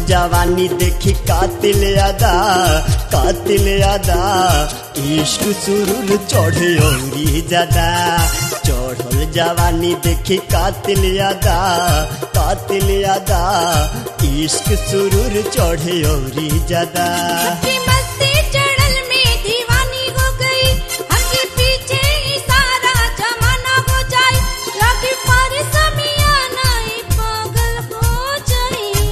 जवानी देखी कातिल अदा कातिल अदा इश्क सुरुर चढ़े औरी ज्यादा चढ़ल जवानी देखी कातिल अदा कातिल अदा इश्क सुरुर चढ़े औरी ज्यादा की मस्ती चढ़ल में दीवानी हो गई हमके पीछे ही सारा जमाना हो जाए लगे पर समियाना ही पागल हो जाए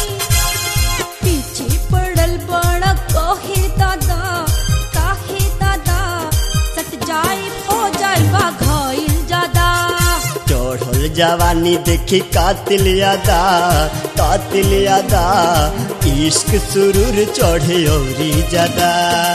पीछे पड़ल बड़ा काहे दादा काहे दादा सट जाए हो जाए बा घायल ज्यादा चढ़ल जवानी देखी कातिल अदा कातिल अदा इश्क सुरुर चढ़े औरी ज्यादा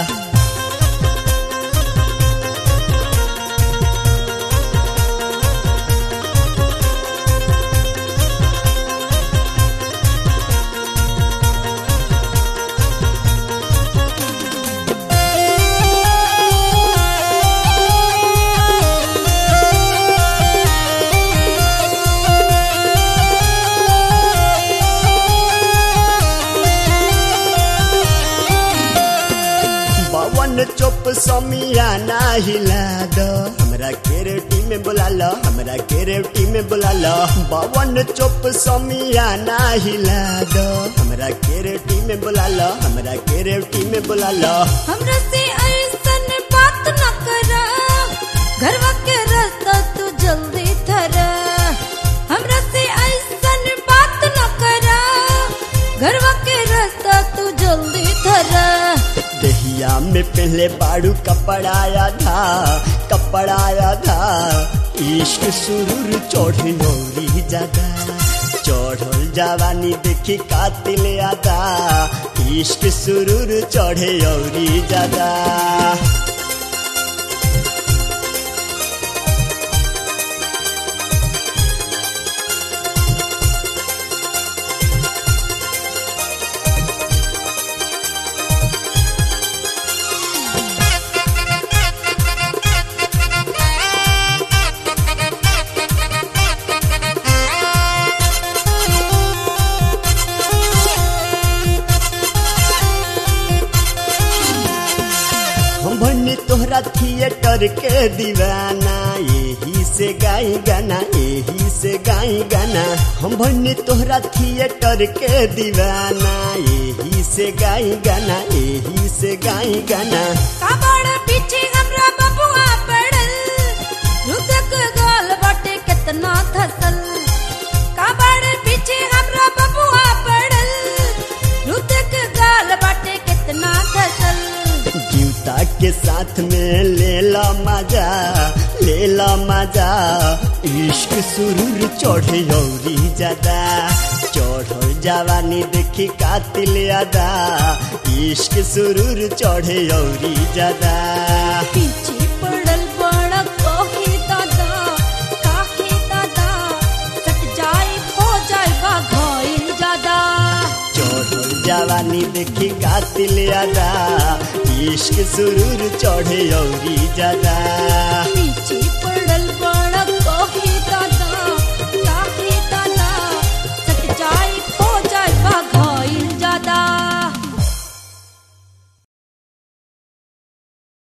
बावन चुप समियाना हिला दो हमरा केरेटी में बुला लो हमरा केरेटी में बुला लो बावन चुप समियाना हिला दो हमरा केरेटी में बुला लो हमरा केरेटी में बुला लो हमरा से ऐसन बात न करा घरवा के रास्ता तू जल्दी धरा हमरा से ऐसन बात न करा घरवा के रास्ता तू जल्दी धरा दहिया में पहले बाड़ू कपड़ाया था कपड़ाया था इश्क सुरूर चढ़ी नौरी ज्यादा चढ़ल जवानी देखी कातिल आदा इश्क सुरूर चढ़े औरी ज्यादा हम भन्नी तोहरा थिएटर के दीवाना यही से गाई गाना यही से गाई गाना हम भन्नी तोहरा थिएटर के दीवाना यही से गाई गाना यही से गाई गाना काबड़ पीछे हमरा बबुआ पड़ल रुदक गाल बाटे कितना धसल काबड़ पीछे हमरा बबुआ पड़ल रुदक गाल बाटे कितना धसल जूता के साथ में ले ला मजा ले ला मजा इश्क सुरूर चढ़े औरी ज्यादा चढ़ल जवानी देखी कातिल अदा इश्क सुरूर चढ़े औरी ज्यादा पीछे पड़ल बड़ा काहे दादा काहे दादा सट जाए हो जाएगा घायल ज्यादा चढ़ल जवानी देखी कातिल अदा इश्क सुरूर चढ़े औरी ज्यादा पीछे